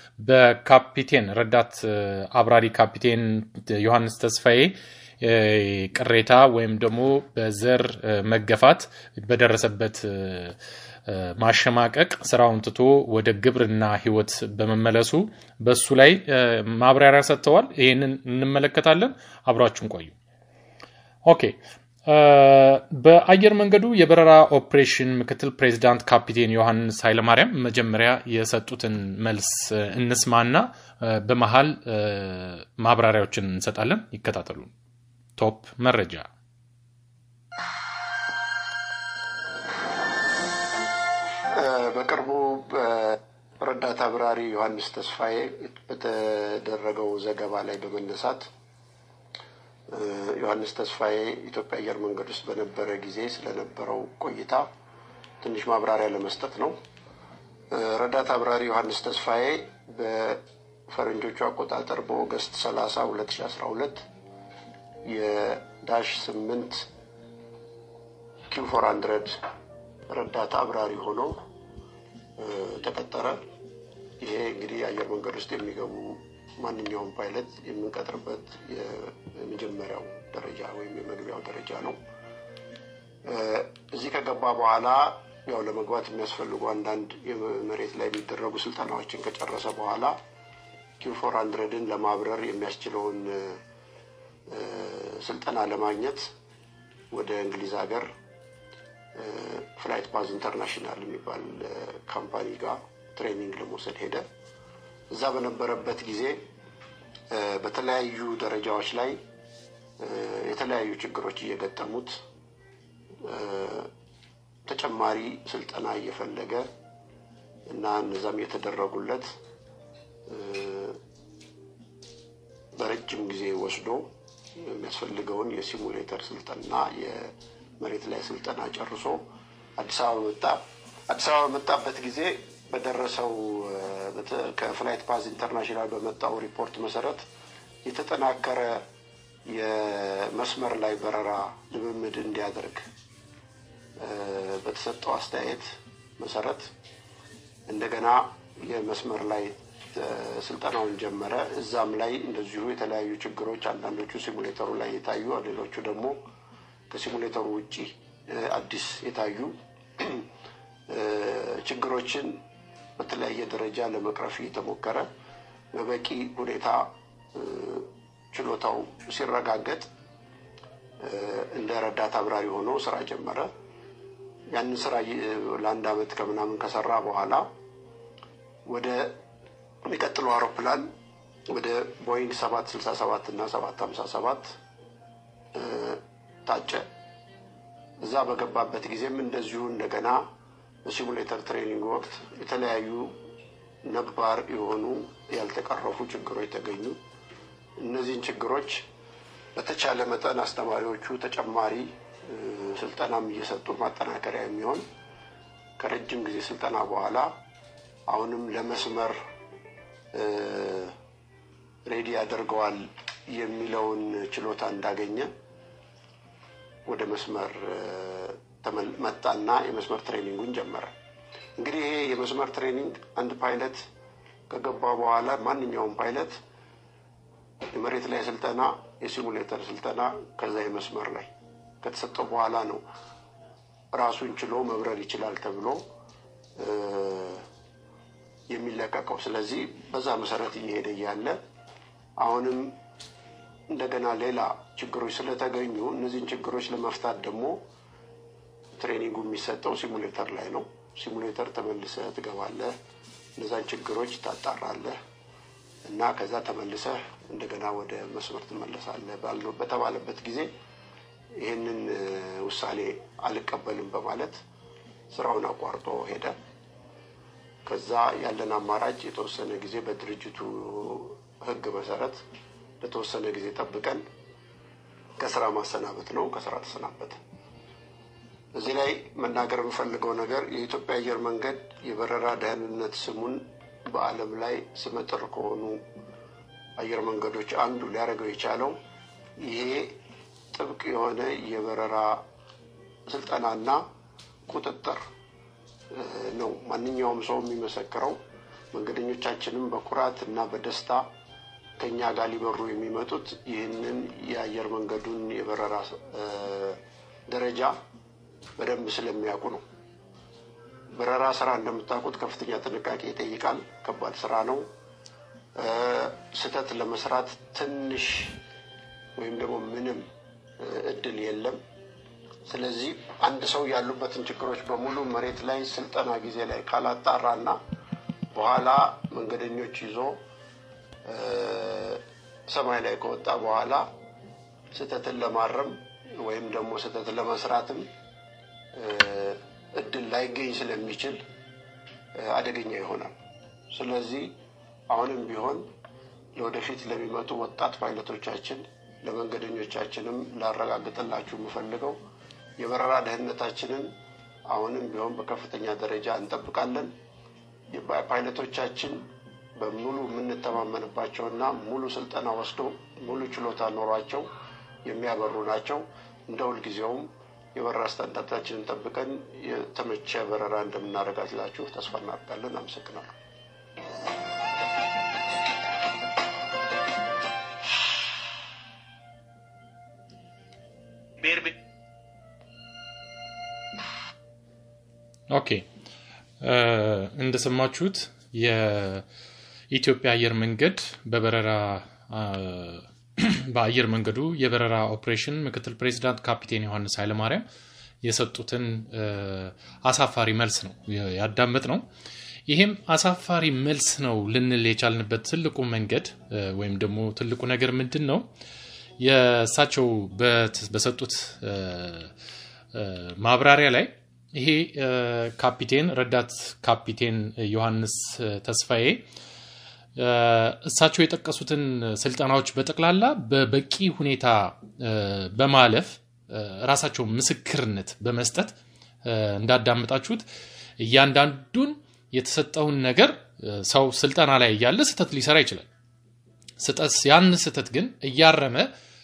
በካፒቴን ረዳት አብራሪ ካፒቴን ዮሐንስ ተስፋዬ ቅሬታ ወይም ደግሞ በዘር መገፋት በደረሰበት ማሸማቀቅ ስራውን ትቶ ወደ ግብርና ህይወት በመመለሱ በሱ ላይ ማብራሪያ ሰጥተዋል። ይህንን እንመለከታለን። አብራችሁን ቆዩ። ኦኬ። በአየር መንገዱ የበረራ ኦፕሬሽን ምክትል ፕሬዚዳንት ካፒቴን ዮሐንስ ኃይለማርያም መጀመሪያ የሰጡትን መልስ እንስማና በመሀል ማብራሪያዎችን እንሰጣለን። ይከታተሉ። ቶፕ መረጃ በቅርቡ ረዳት አብራሪ ዮሐንስ ተስፋዬ በተደረገው ዘገባ ላይ በመነሳት ዮሐንስ ተስፋዬ ኢትዮጵያ አየር መንገድ ውስጥ በነበረ ጊዜ ስለነበረው ቆይታ ትንሽ ማብራሪያ ለመስጠት ነው። ረዳት አብራሪ ዮሐንስ ተስፋዬ በፈረንጆቹ አቆጣጠር በኦገስት 30 2012 የዳሽ ስምንት ኪው ፎር ሀንድረድ ረዳት አብራሪ ሆኖ ተቀጠረ። ይሄ እንግዲህ አየር መንገድ ውስጥ የሚገቡ ማንኛውም ፓይለት የምንቀጥርበት የመጀመሪያው ደረጃ ወይም የመግቢያው ደረጃ ነው። እዚህ ከገባ በኋላ ያው ለመግባት የሚያስፈልጉ አንዳንድ መሬት ላይ የሚደረጉ ስልጠናዎችን ከጨረሰ በኋላ ኪው ፎር ሀንድረድን ለማብረር የሚያስችለውን ስልጠና ለማግኘት ወደ እንግሊዝ ሀገር ፍላይት ፓዝ ኢንተርናሽናል የሚባል ካምፓኒ ጋር ትሬኒንግ ለመውሰድ ሄደ። እዛ በነበረበት ጊዜ በተለያዩ ደረጃዎች ላይ የተለያዩ ችግሮች እየገጠሙት ተጨማሪ ስልጠና እየፈለገ እና እነዛም የተደረጉለት በረጅም ጊዜ ወስዶ የሚያስፈልገውን የሲሙሌተር ስልጠና የመሬት ላይ ስልጠና ጨርሶ አዲስ አበባ መጣ። አዲስ አበባ በመጣበት ጊዜ በደረሰው ከፍላይት ፓዝ ኢንተርናሽናል በመጣው ሪፖርት መሰረት የተጠናከረ የመስመር ላይ በረራ ልምምድ እንዲያደርግ በተሰጠው አስተያየት መሰረት እንደገና የመስመር ላይ ስልጠናውን ጀመረ። እዛም ላይ እንደዚሁ የተለያዩ ችግሮች አንዳንዶቹ ሲሙሌተሩ ላይ የታዩ ሌሎቹ ደግሞ ከሲሙሌተሩ ውጭ አዲስ የታዩ ችግሮችን በተለያየ ደረጃ ለመቅረፍ እየተሞከረ በበቂ ሁኔታ ችሎታው ሲረጋገጥ እንደ ረዳት አብራሪ ሆኖ ስራ ጀመረ። ያንን ስራ ለአንድ አመት ከምናምን ከሰራ በኋላ ወደ የሚቀጥለው አውሮፕላን ወደ ቦይንግ ሰባት ስልሳ ሰባት እና ሰባት ሀምሳ ሰባት ታጨ። እዛ በገባበት ጊዜም እንደዚሁ እንደገና በሲሙሌተር ትሬኒንግ ወቅት የተለያዩ ነባር የሆኑ ያልተቀረፉ ችግሮች ተገኙ። እነዚህን ችግሮች በተቻለ መጠን አስተማሪዎቹ ተጨማሪ ስልጠናም እየሰጡ ማጠናከሪያ የሚሆን ከረጅም ጊዜ ስልጠና በኋላ አሁንም ለመስመር ሬዲ ያደርገዋል የሚለውን ችሎታ እንዳገኘ ወደ መስመር መጣና የመስመር ትሬኒንጉን ጀመረ። እንግዲህ ይሄ የመስመር ትሬኒንግ አንድ ፓይለት ከገባ በኋላ ማንኛውም ፓይለት የመሬት ላይ ስልጠና፣ የሲሙሌተር ስልጠና ከዛ የመስመር ላይ ከተሰጠው በኋላ ነው ራሱን ችሎ መብረር ይችላል ተብሎ የሚለቀቀው። ስለዚህ በዛ መሰረት እየሄደ እያለ አሁንም እንደገና ሌላ ችግሮች ስለተገኙ እነዚህን ችግሮች ለመፍታት ደግሞ ትሬኒንጉ የሚሰጠው ሲሙሌተር ላይ ነው። ሲሙሌተር ተመልሰህ ትገባለህ፣ እነዛን ችግሮች ታጣራለህ እና ከዛ ተመልሰህ እንደገና ወደ መስመር ትመለሳለህ በተባለበት ጊዜ ይህንን ውሳኔ አልቀበልም በማለት ስራውን አቋርጦ ሄደ። ከዛ ያለን አማራጭ የተወሰነ ጊዜ በድርጅቱ ሕግ መሰረት ለተወሰነ ጊዜ ጠብቀን ከስራ ማሰናበት ነው። ከስራ ተሰናበተ። እዚህ ላይ መናገር የምፈልገው ነገር የኢትዮጵያ አየር መንገድ የበረራ ደህንነት ስሙን በዓለም ላይ ስመጥር ከሆኑ አየር መንገዶች አንዱ ሊያደርገው የቻለው ይሄ ጥብቅ የሆነ የበረራ ስልጠናና ቁጥጥር ነው። ማንኛውም ሰው የሚመሰክረው መንገደኞቻችንም በኩራት እና በደስታ ከኛ ጋር ሊበሩ የሚመጡት ይህንን የአየር መንገዱን የበረራ ደረጃ በደንብ ስለሚያውቁ ነው። በረራ ስራ እንደምታውቁት ከፍተኛ ጥንቃቄ ይጠይቃል። ከባድ ስራ ነው። ስህተት ለመስራት ትንሽ ወይም ደግሞ ምንም እድል የለም። ስለዚህ አንድ ሰው ያሉበትን ችግሮች በሙሉ መሬት ላይ ስልጠና ጊዜ ላይ ካላጣራና በኋላ መንገደኞች ይዞ ሰማይ ላይ ከወጣ በኋላ ስህተትን ለማረም ወይም ደግሞ ስህተትን ለመስራትም እድል ላይገኝ ስለሚችል አደገኛ ይሆናል። ስለዚህ አሁንም ቢሆን ለወደፊት ለሚመጡ ወጣት ፓይለቶቻችን ለመንገደኞቻችንም ላረጋግጥላችሁ የምፈልገው የበረራ ደህንነታችንን አሁንም ቢሆን በከፍተኛ ደረጃ እንጠብቃለን። ፓይለቶቻችን በሙሉ የምንተማመንባቸውና ሙሉ ስልጠና ወስደው ሙሉ ችሎታ ኖሯቸው የሚያበሩ ናቸው። እንደ ሁልጊዜውም የበረራ ስታንዳርዳችንን ጠብቀን የተመቸ በረራ እንደምናረጋግጥላችሁ ተስፋ እናደርጋለን። አመሰግናለሁ። ኦኬ እንደሰማችሁት የኢትዮጵያ አየር መንገድ በበረራ በአየር መንገዱ የበረራ ኦፕሬሽን ምክትል ፕሬዚዳንት ካፒቴን ዮሐንስ ኃይለማርያም የሰጡትን አሳፋሪ መልስ ነው ያዳመጥ ነው። ይሄም አሳፋሪ መልስ ነው ልንል የቻልንበት ትልቁ መንገድ ወይም ደግሞ ትልቁ ነገር ምንድን ነው? የእሳቸው በሰጡት ማብራሪያ ላይ ይሄ ካፒቴን ረዳት ካፒቴን ዮሐንስ ተስፋዬ እሳቸው የጠቀሱትን ስልጠናዎች በጠቅላላ በበቂ ሁኔታ በማለፍ ራሳቸው ምስክርነት በመስጠት እንዳዳመጣችሁት እያንዳንዱን የተሰጠውን ነገር ሰው ስልጠና ላይ እያለ ስህተት ሊሰራ ይችላል። ስህተት ያን ስህተት ግን እያረመ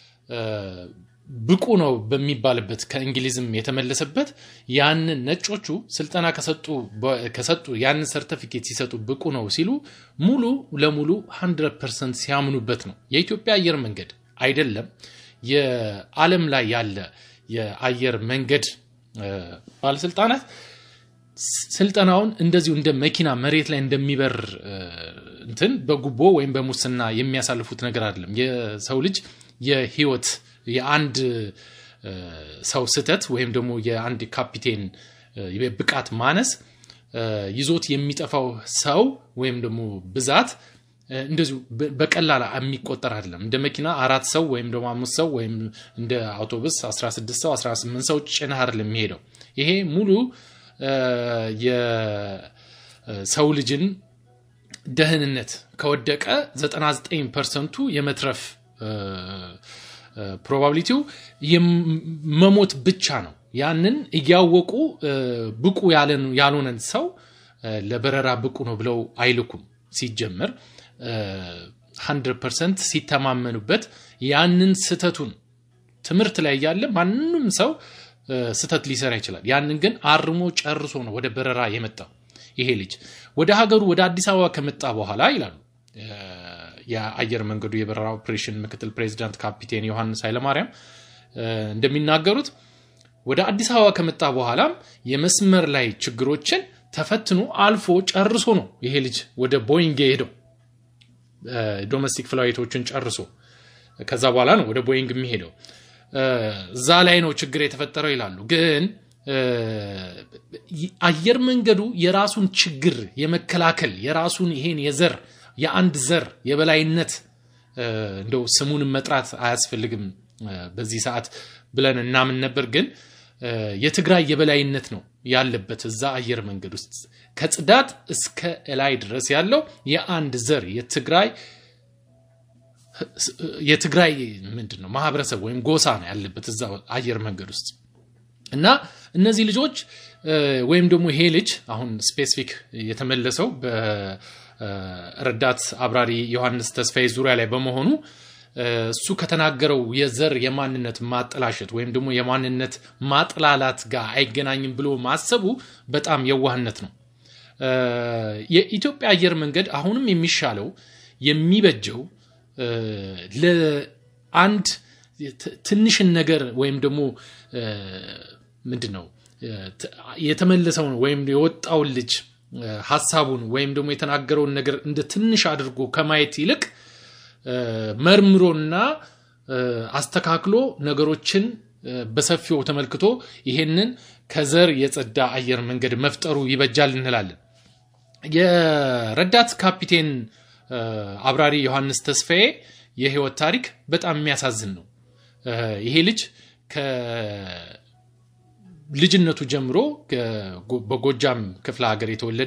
ብቁ ነው በሚባልበት ከእንግሊዝም የተመለሰበት ያንን ነጮቹ ስልጠና ከሰጡ ያንን ሰርተፊኬት ሲሰጡ ብቁ ነው ሲሉ ሙሉ ለሙሉ 100 ፐርሰንት ሲያምኑበት ነው። የኢትዮጵያ አየር መንገድ አይደለም የዓለም ላይ ያለ የአየር መንገድ ባለስልጣናት ስልጠናውን እንደዚሁ እንደ መኪና መሬት ላይ እንደሚበር እንትን በጉቦ ወይም በሙስና የሚያሳልፉት ነገር አይደለም። የሰው ልጅ የህይወት የአንድ ሰው ስህተት ወይም ደግሞ የአንድ ካፒቴን ብቃት ማነስ ይዞት የሚጠፋው ሰው ወይም ደግሞ ብዛት እንደዚሁ በቀላል የሚቆጠር አይደለም። እንደ መኪና አራት ሰው ወይም ደግሞ አምስት ሰው ወይም እንደ አውቶቡስ 16 ሰው 18 ሰው ጭነህ አይደለም የሚሄደው። ይሄ ሙሉ የሰው ልጅን ደህንነት ከወደቀ 99 ፐርሰንቱ የመትረፍ ፕሮባቢሊቲው መሞት ብቻ ነው። ያንን እያወቁ ብቁ ያልሆነን ሰው ለበረራ ብቁ ነው ብለው አይልኩም። ሲጀመር 100 ፐርሰንት ሲተማመኑበት ያንን ስተቱን ትምህርት ላይ እያለ ማንም ሰው ስተት ሊሰራ ይችላል። ያንን ግን አርሞ ጨርሶ ነው ወደ በረራ የመጣው። ይሄ ልጅ ወደ ሀገሩ ወደ አዲስ አበባ ከመጣ በኋላ ይላሉ የአየር መንገዱ የበረራ ኦፕሬሽን ምክትል ፕሬዚዳንት ካፒቴን ዮሐንስ ኃይለማርያም እንደሚናገሩት ወደ አዲስ አበባ ከመጣ በኋላም የመስመር ላይ ችግሮችን ተፈትኖ አልፎ ጨርሶ ነው ይሄ ልጅ ወደ ቦይንግ የሄደው ዶሜስቲክ ፍላይቶችን ጨርሶ ከዛ በኋላ ነው ወደ ቦይንግ የሚሄደው። እዛ ላይ ነው ችግር የተፈጠረው ይላሉ። ግን አየር መንገዱ የራሱን ችግር የመከላከል የራሱን ይሄን የዘር የአንድ ዘር የበላይነት እንደው ስሙንም መጥራት አያስፈልግም በዚህ ሰዓት ብለን እናምን ነበር። ግን የትግራይ የበላይነት ነው ያለበት እዛ አየር መንገድ ውስጥ ከጽዳት እስከ እላይ ድረስ ያለው የአንድ ዘር የትግራይ የትግራይ ምንድን ነው ማህበረሰብ ወይም ጎሳ ነው ያለበት እዛ አየር መንገድ ውስጥ እና እነዚህ ልጆች ወይም ደግሞ ይሄ ልጅ አሁን ስፔሲፊክ የተመለሰው በረዳት አብራሪ ዮሐንስ ተስፋዬ ዙሪያ ላይ በመሆኑ እሱ ከተናገረው የዘር የማንነት ማጠላሸት ወይም ደግሞ የማንነት ማጥላላት ጋር አይገናኝም ብሎ ማሰቡ በጣም የዋህነት ነው። የኢትዮጵያ አየር መንገድ አሁንም የሚሻለው የሚበጀው ለአንድ ትንሽን ነገር ወይም ደግሞ ምንድን ነው የተመለሰውን ወይም የወጣውን ልጅ ሀሳቡን ወይም ደግሞ የተናገረውን ነገር እንደ ትንሽ አድርጎ ከማየት ይልቅ መርምሮና አስተካክሎ ነገሮችን በሰፊው ተመልክቶ ይሄንን ከዘር የጸዳ አየር መንገድ መፍጠሩ ይበጃል እንላለን። የረዳት ካፒቴን አብራሪ ዮሐንስ ተስፋዬ የህይወት ታሪክ በጣም የሚያሳዝን ነው። ይሄ ልጅ ከልጅነቱ ጀምሮ በጎጃም ክፍለ ሀገር የተወለደ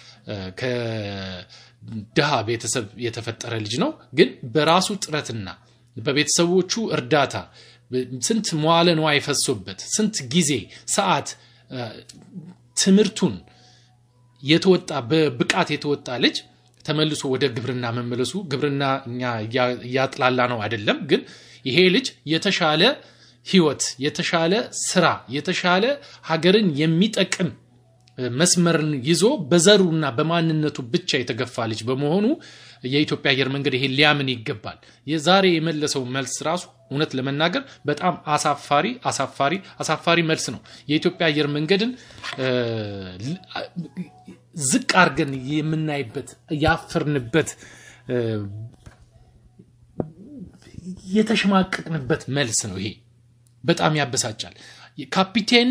ከድሃ ቤተሰብ የተፈጠረ ልጅ ነው። ግን በራሱ ጥረትና በቤተሰቦቹ እርዳታ ስንት መዋለ ንዋይ ፈሶበት ስንት ጊዜ ሰዓት ትምህርቱን የተወጣ በብቃት የተወጣ ልጅ ተመልሶ ወደ ግብርና መመለሱ ግብርና እኛ እያጥላላ ነው አይደለም። ግን ይሄ ልጅ የተሻለ ህይወት፣ የተሻለ ስራ፣ የተሻለ ሀገርን የሚጠቅም መስመርን ይዞ በዘሩና በማንነቱ ብቻ የተገፋ ልጅ በመሆኑ የኢትዮጵያ አየር መንገድ ይሄ ሊያምን ይገባል። የዛሬ የመለሰው መልስ ራሱ እውነት ለመናገር በጣም አሳፋሪ አሳፋሪ አሳፋሪ መልስ ነው። የኢትዮጵያ አየር መንገድን ዝቅ አድርገን የምናይበት ያፈርንበት የተሸማቀቅንበት መልስ ነው። ይሄ በጣም ያበሳጫል። ካፒቴን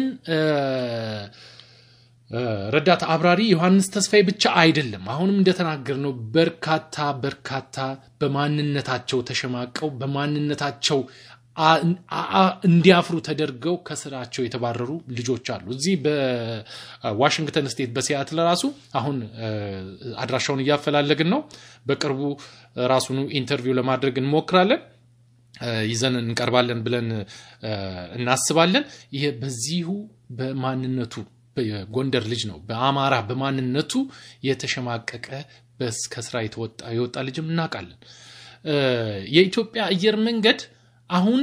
ረዳት አብራሪ ዮሐንስ ተስፋዬ ብቻ አይደለም። አሁንም እንደተናገርነው በርካታ በርካታ በማንነታቸው ተሸማቀው በማንነታቸው እንዲያፍሩ ተደርገው ከስራቸው የተባረሩ ልጆች አሉ። እዚህ በዋሽንግተን ስቴት በሲያትል ራሱ አሁን አድራሻውን እያፈላለግን ነው። በቅርቡ ራሱኑ ኢንተርቪው ለማድረግ እንሞክራለን ይዘን እንቀርባለን ብለን እናስባለን። ይሄ በዚሁ በማንነቱ የጎንደር ልጅ ነው። በአማራ በማንነቱ የተሸማቀቀ ከስራ የወጣ ልጅም እናውቃለን። የኢትዮጵያ አየር መንገድ አሁን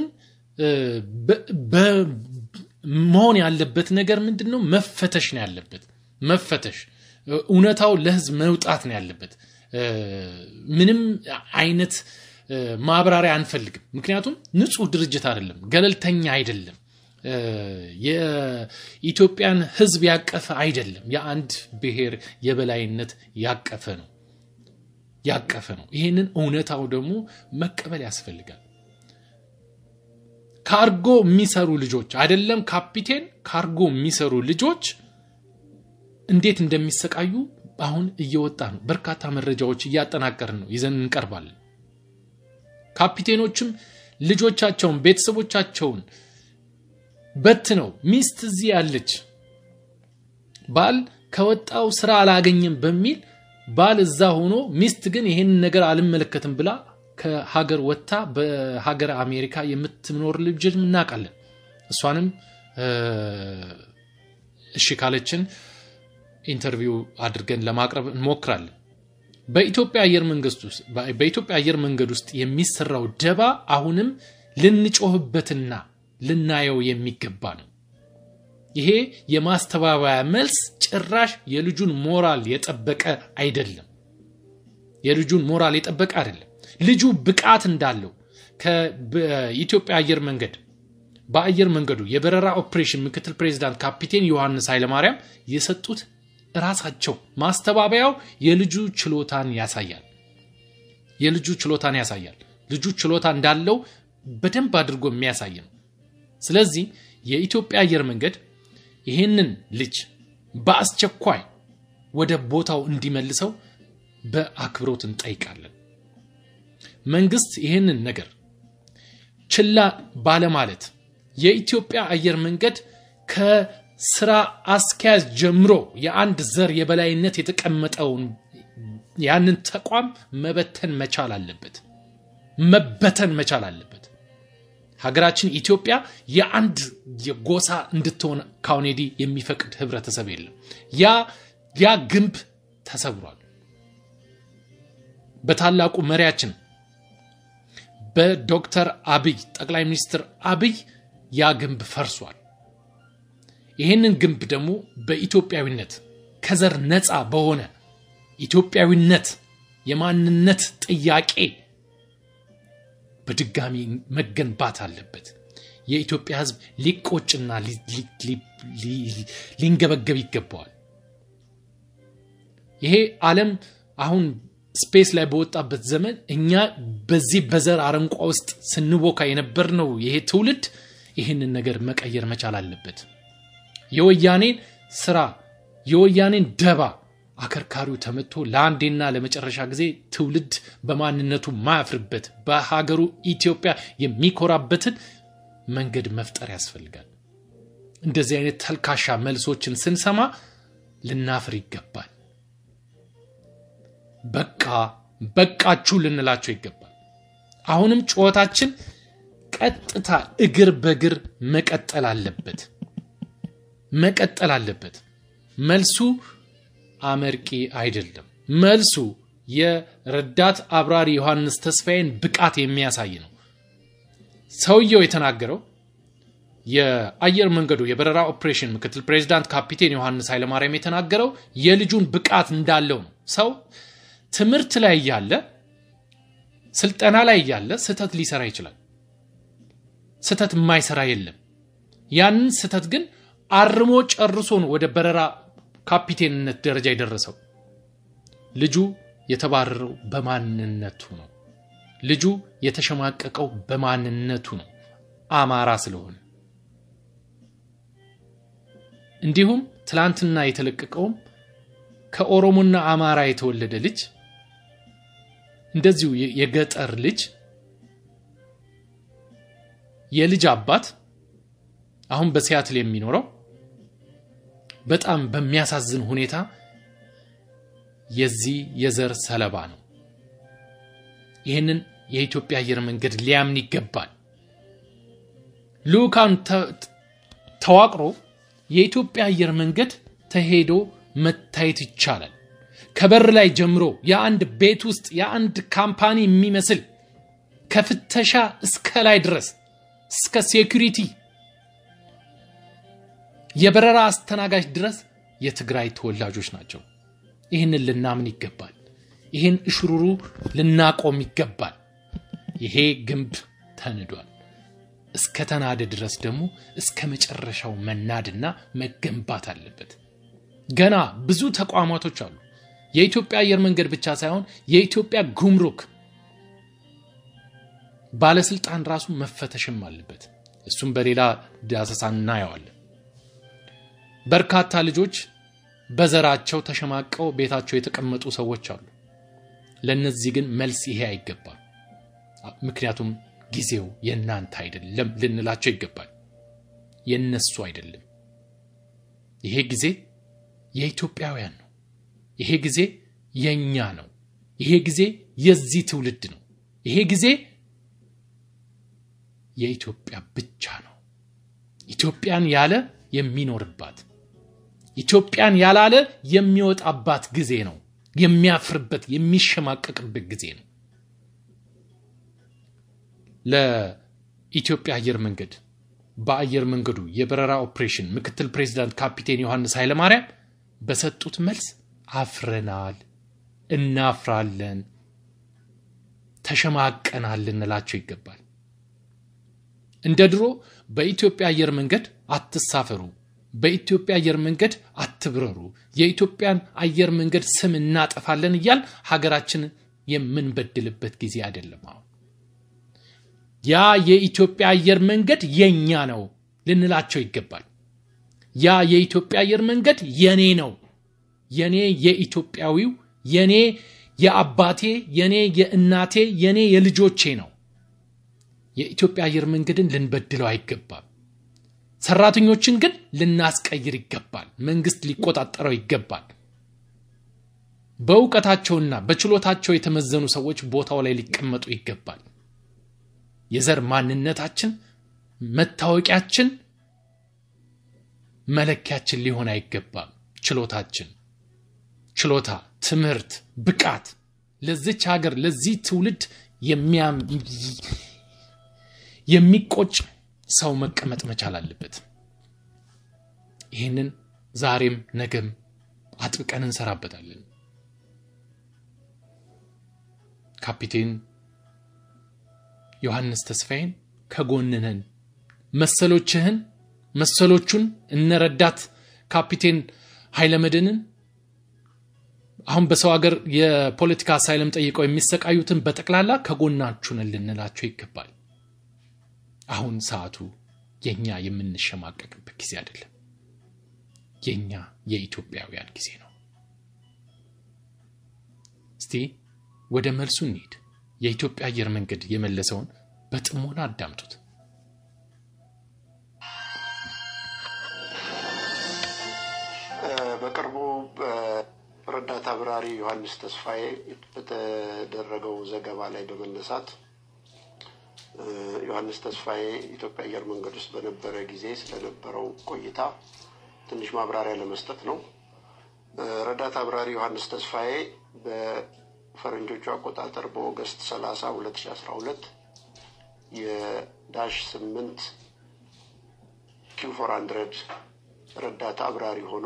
መሆን ያለበት ነገር ምንድን ነው? መፈተሽ ነው ያለበት። መፈተሽ እውነታው ለህዝብ መውጣት ነው ያለበት። ምንም አይነት ማብራሪያ አንፈልግም። ምክንያቱም ንጹህ ድርጅት አይደለም፣ ገለልተኛ አይደለም። የኢትዮጵያን ህዝብ ያቀፈ አይደለም። የአንድ ብሔር የበላይነት ያቀፈ ነው ያቀፈ ነው። ይህንን እውነታው ደግሞ መቀበል ያስፈልጋል። ካርጎ የሚሰሩ ልጆች አይደለም ካፒቴን፣ ካርጎ የሚሰሩ ልጆች እንዴት እንደሚሰቃዩ አሁን እየወጣ ነው። በርካታ መረጃዎች እያጠናቀርን ነው፣ ይዘን እንቀርባለን። ካፒቴኖችም ልጆቻቸውን ቤተሰቦቻቸውን በት ነው ሚስት እዚህ ያለች ባል ከወጣው ስራ አላገኘም በሚል ባል እዛ ሆኖ ሚስት ግን ይሄንን ነገር አልመለከትም ብላ ከሀገር ወጥታ በሀገር አሜሪካ የምትኖር ልጅ እናውቃለን። እሷንም እሺ ካለችን ኢንተርቪው አድርገን ለማቅረብ እንሞክራለን። በኢትዮጵያ አየር መንግስት ውስጥ በኢትዮጵያ አየር መንገድ ውስጥ የሚሰራው ደባ አሁንም ልንጮህበትና ልናየው የሚገባ ነው። ይሄ የማስተባበያ መልስ ጭራሽ የልጁን ሞራል የጠበቀ አይደለም። የልጁን ሞራል የጠበቀ አይደለም። ልጁ ብቃት እንዳለው ከኢትዮጵያ አየር መንገድ በአየር መንገዱ የበረራ ኦፕሬሽን ምክትል ፕሬዚዳንት ካፒቴን ዮሐንስ ኃይለማርያም የሰጡት ራሳቸው ማስተባበያው የልጁ ችሎታን ያሳያል። የልጁ ችሎታን ያሳያል። ልጁ ችሎታ እንዳለው በደንብ አድርጎ የሚያሳይ ነው። ስለዚህ የኢትዮጵያ አየር መንገድ ይህንን ልጅ በአስቸኳይ ወደ ቦታው እንዲመልሰው በአክብሮት እንጠይቃለን። መንግስት ይህንን ነገር ችላ ባለማለት የኢትዮጵያ አየር መንገድ ከስራ አስኪያጅ ጀምሮ የአንድ ዘር የበላይነት የተቀመጠውን ያንን ተቋም መበተን መቻል አለበት፣ መበተን መቻል አለበት። ሀገራችን ኢትዮጵያ የአንድ የጎሳ እንድትሆን ካሁን ወዲህ የሚፈቅድ ህብረተሰብ የለም። ያ ያ ግንብ ተሰብሯል። በታላቁ መሪያችን በዶክተር አብይ ጠቅላይ ሚኒስትር አብይ ያ ግንብ ፈርሷል። ይህንን ግንብ ደግሞ በኢትዮጵያዊነት ከዘር ነፃ በሆነ ኢትዮጵያዊነት የማንነት ጥያቄ በድጋሚ መገንባት አለበት። የኢትዮጵያ ሕዝብ ሊቆጭና ሊንገበገብ ይገባዋል። ይሄ ዓለም አሁን ስፔስ ላይ በወጣበት ዘመን እኛ በዚህ በዘር አረንቋ ውስጥ ስንቦካ የነበርነው ይሄ ትውልድ ይህንን ነገር መቀየር መቻል አለበት። የወያኔን ስራ የወያኔን ደባ አከርካሪው ተመቶ ለአንዴና ለመጨረሻ ጊዜ ትውልድ በማንነቱ ማያፍርበት በሀገሩ ኢትዮጵያ የሚኮራበትን መንገድ መፍጠር ያስፈልጋል። እንደዚህ አይነት ተልካሻ መልሶችን ስንሰማ ልናፍር ይገባል። በቃ በቃችሁ ልንላቸው ይገባል። አሁንም ጩኸታችን ቀጥታ እግር በእግር መቀጠል አለበት መቀጠል አለበት። መልሱ አመርቂ አይደለም። መልሱ የረዳት አብራሪ ዮሐንስ ተስፋዬን ብቃት የሚያሳይ ነው። ሰውየው የተናገረው የአየር መንገዱ የበረራ ኦፕሬሽን ምክትል ፕሬዚዳንት ካፒቴን ዮሐንስ ኃይለማርያም የተናገረው የልጁን ብቃት እንዳለው ነው። ሰው ትምህርት ላይ እያለ ስልጠና ላይ እያለ ስህተት ሊሰራ ይችላል። ስህተት የማይሰራ የለም። ያንን ስህተት ግን አርሞ ጨርሶ ነው ወደ በረራ ካፒቴንነት ደረጃ የደረሰው። ልጁ የተባረረው በማንነቱ ነው። ልጁ የተሸማቀቀው በማንነቱ ነው፣ አማራ ስለሆነ። እንዲሁም ትላንትና የተለቀቀውም ከኦሮሞና አማራ የተወለደ ልጅ እንደዚሁ የገጠር ልጅ የልጅ አባት አሁን በሲያትል የሚኖረው በጣም በሚያሳዝን ሁኔታ የዚህ የዘር ሰለባ ነው። ይህንን የኢትዮጵያ አየር መንገድ ሊያምን ይገባል። ልዑካን ተዋቅሮ የኢትዮጵያ አየር መንገድ ተሄዶ መታየት ይቻላል። ከበር ላይ ጀምሮ የአንድ ቤት ውስጥ የአንድ ካምፓኒ የሚመስል ከፍተሻ እስከ ላይ ድረስ እስከ ሴኩሪቲ የበረራ አስተናጋጅ ድረስ የትግራይ ተወላጆች ናቸው። ይህንን ልናምን ይገባል። ይህን እሽሩሩ ልናቆም ይገባል። ይሄ ግንብ ተንዷል። እስከ ተናደ ድረስ ደግሞ እስከ መጨረሻው መናድና መገንባት አለበት። ገና ብዙ ተቋማቶች አሉ። የኢትዮጵያ አየር መንገድ ብቻ ሳይሆን የኢትዮጵያ ጉምሩክ ባለስልጣን ራሱ መፈተሽም አለበት። እሱም በሌላ ዳሰሳ እናየዋለን። በርካታ ልጆች በዘራቸው ተሸማቀው ቤታቸው የተቀመጡ ሰዎች አሉ። ለእነዚህ ግን መልስ ይሄ አይገባም። ምክንያቱም ጊዜው የእናንተ አይደለም ልንላቸው ይገባል። የነሱ አይደለም። ይሄ ጊዜ የኢትዮጵያውያን ነው። ይሄ ጊዜ የእኛ ነው። ይሄ ጊዜ የዚህ ትውልድ ነው። ይሄ ጊዜ የኢትዮጵያ ብቻ ነው። ኢትዮጵያን ያለ የሚኖርባት ኢትዮጵያን ያላለ የሚወጣባት ጊዜ ነው። የሚያፍርበት የሚሸማቀቅበት ጊዜ ነው። ለኢትዮጵያ አየር መንገድ በአየር መንገዱ የበረራ ኦፕሬሽን ምክትል ፕሬዚዳንት ካፒቴን ዮሐንስ ኃይለማርያም በሰጡት መልስ አፍረናል፣ እናፍራለን፣ ተሸማቀናል ልንላቸው ይገባል። እንደ ድሮ በኢትዮጵያ አየር መንገድ አትሳፈሩ፣ በኢትዮጵያ አየር መንገድ አትብረሩ፣ የኢትዮጵያን አየር መንገድ ስም እናጠፋለን እያል ሀገራችንን የምንበድልበት ጊዜ አይደለም። አሁን ያ የኢትዮጵያ አየር መንገድ የኛ ነው ልንላቸው ይገባል። ያ የኢትዮጵያ አየር መንገድ የኔ ነው፣ የኔ የኢትዮጵያዊው፣ የኔ የአባቴ፣ የኔ የእናቴ፣ የኔ የልጆቼ ነው። የኢትዮጵያ አየር መንገድን ልንበድለው አይገባም። ሰራተኞችን ግን ልናስቀይር ይገባል። መንግስት ሊቆጣጠረው ይገባል። በእውቀታቸውና በችሎታቸው የተመዘኑ ሰዎች ቦታው ላይ ሊቀመጡ ይገባል። የዘር ማንነታችን መታወቂያችን፣ መለኪያችን ሊሆን አይገባም። ችሎታችን፣ ችሎታ፣ ትምህርት፣ ብቃት ለዚች ሀገር ለዚህ ትውልድ የሚቆጭ ሰው መቀመጥ መቻል አለበት። ይህንን ዛሬም ነገም አጥብቀን እንሰራበታለን። ካፒቴን ዮሐንስ ተስፋዬን ከጎንነን መሰሎችህን መሰሎቹን እነረዳት ካፒቴን ኃይለመድህንን አሁን በሰው ሀገር የፖለቲካ አሳይለም ጠይቀው የሚሰቃዩትን በጠቅላላ ከጎናችሁን ልንላቸው ይገባል። አሁን ሰዓቱ የኛ የምንሸማቀቅበት ጊዜ አይደለም። የኛ የኢትዮጵያውያን ጊዜ ነው። እስቲ ወደ መልሱ እንሂድ። የኢትዮጵያ አየር መንገድ የመለሰውን በጥሞና አዳምጡት። በቅርቡ በረዳት አብራሪ ዮሐንስ ተስፋዬ በተደረገው ዘገባ ላይ በመነሳት ዮሐንስ ተስፋዬ ኢትዮጵያ አየር መንገድ ውስጥ በነበረ ጊዜ ስለነበረው ቆይታ ትንሽ ማብራሪያ ለመስጠት ነው። ረዳት አብራሪ ዮሐንስ ተስፋዬ በፈረንጆቹ አቆጣጠር በኦገስት 30 2012 የዳሽ 8 ኪው ፎር ሀንድረድ ረዳት አብራሪ ሆኖ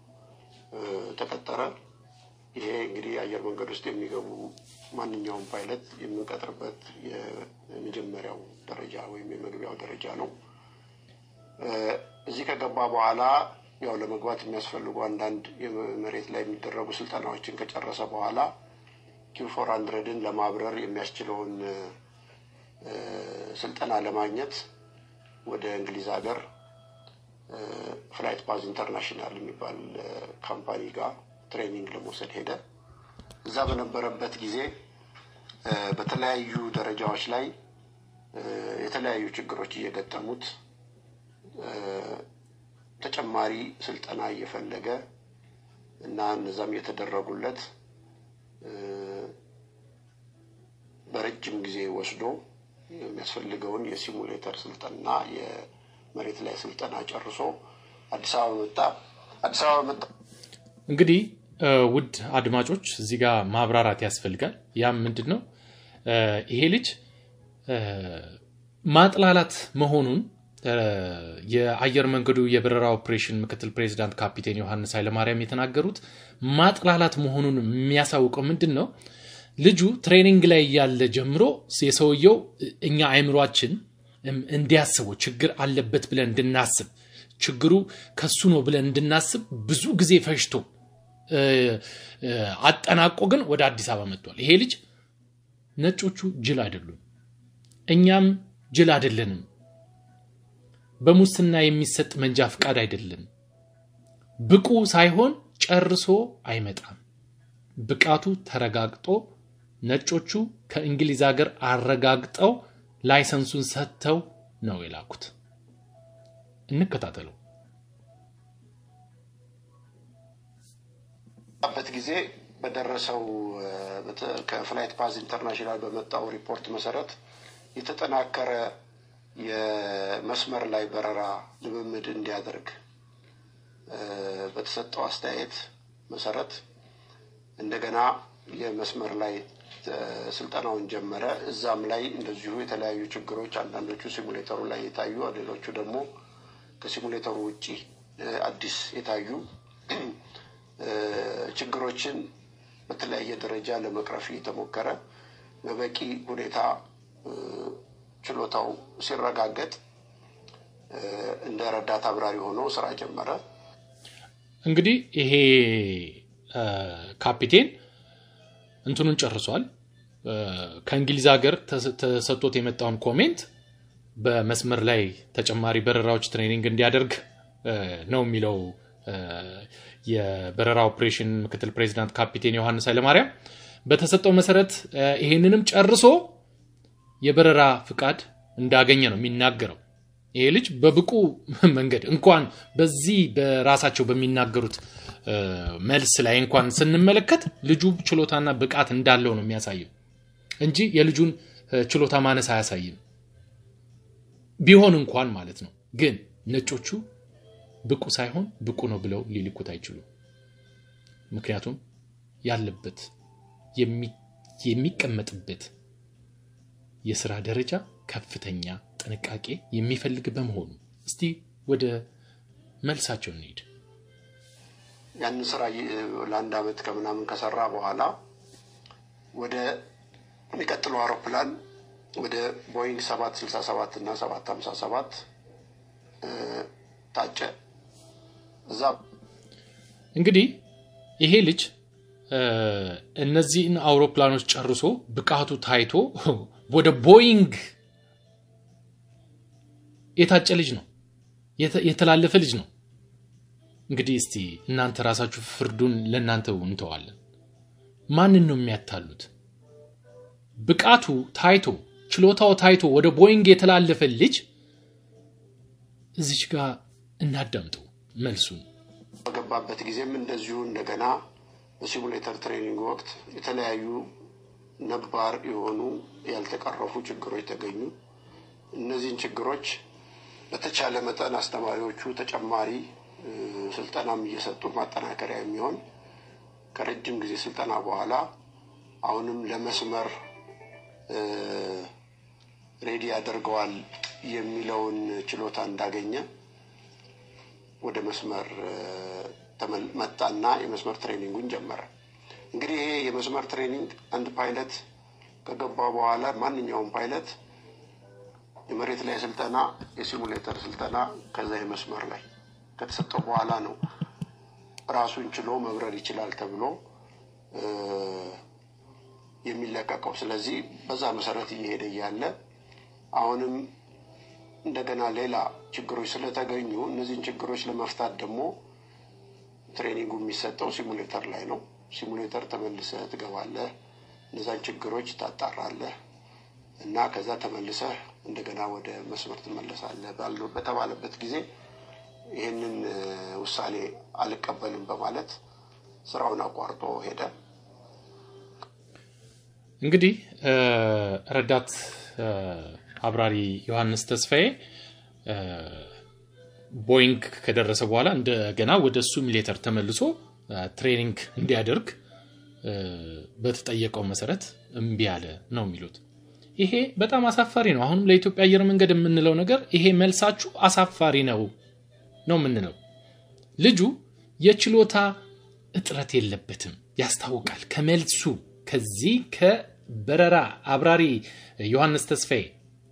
ተቀጠረ። ይሄ እንግዲህ አየር መንገድ ውስጥ የሚገቡ ማንኛውም ፓይለት የምንቀጥርበት የመጀመሪያው ደረጃ ወይም የመግቢያው ደረጃ ነው። እዚህ ከገባ በኋላ ያው ለመግባት የሚያስፈልጉ አንዳንድ መሬት ላይ የሚደረጉ ስልጠናዎችን ከጨረሰ በኋላ ኪው ፎር ሀንድረድን ለማብረር የሚያስችለውን ስልጠና ለማግኘት ወደ እንግሊዝ ሀገር ፍላይት ፓዝ ኢንተርናሽናል የሚባል ካምፓኒ ጋር ትሬኒንግ ለመውሰድ ሄደ። እዛ በነበረበት ጊዜ በተለያዩ ደረጃዎች ላይ የተለያዩ ችግሮች እየገጠሙት ተጨማሪ ስልጠና እየፈለገ እና እነዛም እየተደረጉለት በረጅም ጊዜ ወስዶ የሚያስፈልገውን የሲሙሌተር ስልጠና የመሬት ላይ ስልጠና ጨርሶ አዲስ አበባ መጣ። አዲስ አበባ መጣ። እንግዲህ ውድ አድማጮች እዚህ ጋር ማብራራት ያስፈልጋል። ያም ምንድን ነው ይሄ ልጅ ማጥላላት መሆኑን የአየር መንገዱ የበረራ ኦፕሬሽን ምክትል ፕሬዚዳንት ካፒቴን ዮሐንስ ኃይለማርያም የተናገሩት ማጥላላት መሆኑን የሚያሳውቀው ምንድን ነው? ልጁ ትሬኒንግ ላይ ያለ ጀምሮ የሰውየው እኛ አይምሯችን እንዲያስበው ችግር አለበት ብለን እንድናስብ ችግሩ ከሱ ነው ብለን እንድናስብ ብዙ ጊዜ ፈጅቶ አጠናቆ ግን ወደ አዲስ አበባ መጥቷል። ይሄ ልጅ ነጮቹ ጅል አይደሉም፣ እኛም ጅል አይደለንም። በሙስና የሚሰጥ መንጃ ፍቃድ አይደለም። ብቁ ሳይሆን ጨርሶ አይመጣም። ብቃቱ ተረጋግጦ ነጮቹ ከእንግሊዝ ሀገር አረጋግጠው ላይሰንሱን ሰጥተው ነው የላኩት። እንከታተለው። በት ጊዜ በደረሰው ከፍላይት ፓዝ ኢንተርናሽናል በመጣው ሪፖርት መሰረት የተጠናከረ የመስመር ላይ በረራ ልምምድ እንዲያደርግ በተሰጠው አስተያየት መሰረት እንደገና የመስመር ላይ ስልጠናውን ጀመረ። እዛም ላይ እንደዚሁ የተለያዩ ችግሮች አንዳንዶቹ ሲሙሌተሩ ላይ የታዩ ሌሎቹ ደግሞ ከሲሙሌተሩ ውጭ አዲስ የታዩ ችግሮችን በተለያየ ደረጃ ለመቅረፍ እየተሞከረ በበቂ ሁኔታ ችሎታው ሲረጋገጥ እንደ ረዳት አብራሪ ሆኖ ስራ ጀመረ። እንግዲህ ይሄ ካፒቴን እንትኑን ጨርሷል። ከእንግሊዝ ሀገር ተሰጥቶት የመጣውን ኮሜንት በመስመር ላይ ተጨማሪ በረራዎች ትሬኒንግ እንዲያደርግ ነው የሚለው የበረራ ኦፕሬሽን ምክትል ፕሬዚዳንት ካፒቴን ዮሐንስ ኃይለማርያም በተሰጠው መሰረት ይሄንንም ጨርሶ የበረራ ፍቃድ እንዳገኘ ነው የሚናገረው። ይሄ ልጅ በብቁ መንገድ እንኳን በዚህ በራሳቸው በሚናገሩት መልስ ላይ እንኳን ስንመለከት ልጁ ችሎታና ብቃት እንዳለው ነው የሚያሳየው እንጂ የልጁን ችሎታ ማነስ አያሳይም። ቢሆን እንኳን ማለት ነው። ግን ነጮቹ ብቁ ሳይሆን ብቁ ነው ብለው ሊልኩት አይችሉም። ምክንያቱም ያለበት የሚቀመጥበት የስራ ደረጃ ከፍተኛ ጥንቃቄ የሚፈልግ በመሆኑ እስቲ ወደ መልሳቸው እንሂድ። ያንን ስራ ለአንድ አመት ከምናምን ከሰራ በኋላ ወደ የሚቀጥለው አውሮፕላን ወደ ቦይንግ ሰባት ስልሳ ሰባት እና ሰባት ሀምሳ ሰባት ታጨ። እዛ እንግዲህ ይሄ ልጅ እነዚህን አውሮፕላኖች ጨርሶ ብቃቱ ታይቶ ወደ ቦይንግ የታጨ ልጅ ነው፣ የተላለፈ ልጅ ነው። እንግዲህ እስቲ እናንተ ራሳችሁ ፍርዱን ለእናንተ እንተዋለን። ማንን ነው የሚያታሉት? ብቃቱ ታይቶ ችሎታው ታይቶ ወደ ቦይንግ የተላለፈ ልጅ እዚች ጋር እናዳምጠው መልሱን። በገባበት ጊዜም እንደዚሁ እንደገና በሲሙሌተር ትሬኒንግ ወቅት የተለያዩ ነባር የሆኑ ያልተቀረፉ ችግሮች ተገኙ። እነዚህን ችግሮች በተቻለ መጠን አስተማሪዎቹ ተጨማሪ ስልጠናም እየሰጡ ማጠናከሪያ የሚሆን ከረጅም ጊዜ ስልጠና በኋላ አሁንም ለመስመር ሬዲ ያደርገዋል የሚለውን ችሎታ እንዳገኘ ወደ መስመር መጣና የመስመር ትሬኒንጉን ጀመረ። እንግዲህ ይሄ የመስመር ትሬኒንግ አንድ ፓይለት ከገባ በኋላ ማንኛውም ፓይለት የመሬት ላይ ስልጠና፣ የሲሙሌተር ስልጠና ከዛ የመስመር ላይ ከተሰጠው በኋላ ነው ራሱን ችሎ መብረር ይችላል ተብሎ የሚለቀቀው። ስለዚህ በዛ መሰረት እየሄደ እያለ አሁንም እንደገና ሌላ ችግሮች ስለተገኙ እነዚህን ችግሮች ለመፍታት ደግሞ ትሬኒንጉ የሚሰጠው ሲሙሌተር ላይ ነው። ሲሙሌተር ተመልሰህ ትገባለህ፣ እነዛን ችግሮች ታጣራለህ እና ከዛ ተመልሰህ እንደገና ወደ መስመር ትመለሳለህ በተባለበት ጊዜ ይህንን ውሳኔ አልቀበልም በማለት ስራውን አቋርጦ ሄደ። እንግዲህ ረዳት አብራሪ ዮሐንስ ተስፋዬ ቦይንግ ከደረሰ በኋላ እንደገና ወደ ሲሙሌተር ተመልሶ ትሬኒንግ እንዲያደርግ በተጠየቀው መሰረት እምቢ አለ ነው የሚሉት። ይሄ በጣም አሳፋሪ ነው። አሁንም ለኢትዮጵያ አየር መንገድ የምንለው ነገር ይሄ መልሳችሁ አሳፋሪ ነው ነው የምንለው። ልጁ የችሎታ እጥረት የለበትም ያስታውቃል። ከመልሱ ከዚህ ከበረራ አብራሪ ዮሐንስ ተስፋዬ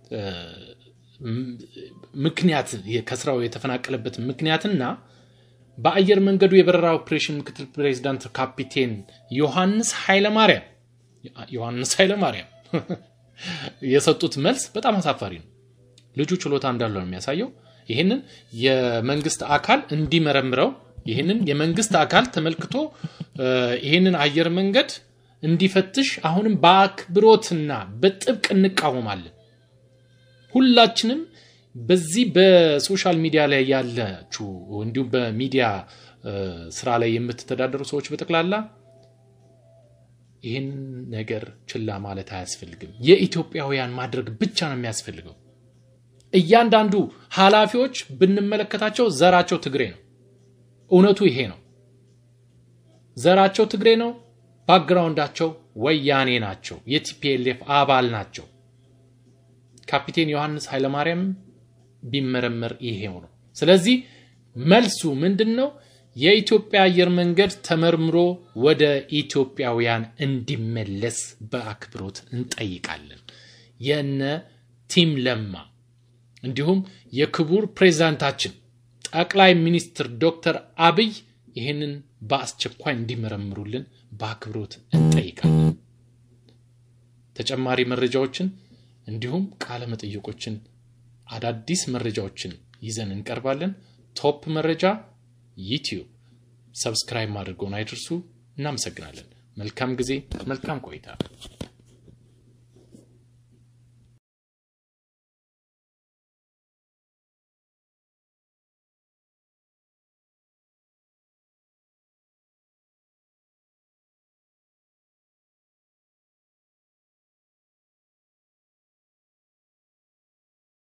ምክንያት ከስራው የተፈናቀለበት ምክንያትና በአየር መንገዱ የበረራ ኦፕሬሽን ምክትል ፕሬዚዳንት ካፒቴን ዮሐንስ ኃይለማርያም ዮሐንስ ኃይለማርያም የሰጡት መልስ በጣም አሳፋሪ ነው። ልጁ ችሎታ እንዳለው ነው የሚያሳየው። ይህንን የመንግስት አካል እንዲመረምረው ይህንን የመንግስት አካል ተመልክቶ ይህንን አየር መንገድ እንዲፈትሽ አሁንም በአክብሮትና በጥብቅ እንቃወማለን። ሁላችንም በዚህ በሶሻል ሚዲያ ላይ ያላችሁ እንዲሁም በሚዲያ ስራ ላይ የምትተዳደሩ ሰዎች በጠቅላላ ይህን ነገር ችላ ማለት አያስፈልግም። የኢትዮጵያውያን ማድረግ ብቻ ነው የሚያስፈልገው። እያንዳንዱ ኃላፊዎች ብንመለከታቸው ዘራቸው ትግሬ ነው። እውነቱ ይሄ ነው። ዘራቸው ትግሬ ነው። ባክግራውንዳቸው ወያኔ ናቸው። የቲፒኤልኤፍ አባል ናቸው። ካፒቴን ዮሐንስ ኃይለማርያም ቢመረመር ይሄው ነው። ስለዚህ መልሱ ምንድን ነው? የኢትዮጵያ አየር መንገድ ተመርምሮ ወደ ኢትዮጵያውያን እንዲመለስ በአክብሮት እንጠይቃለን። የነ ቲም ለማ እንዲሁም የክቡር ፕሬዚዳንታችን ጠቅላይ ሚኒስትር ዶክተር አብይ ይህንን በአስቸኳይ እንዲመረምሩልን በአክብሮት እንጠይቃለን። ተጨማሪ መረጃዎችን እንዲሁም ቃለ መጠይቆችን አዳዲስ መረጃዎችን ይዘን እንቀርባለን። ቶፕ መረጃ ዩቲዩብ ሰብስክራይብ ማድርገውን አይደርሱ። እናመሰግናለን። መልካም ጊዜ፣ መልካም ቆይታ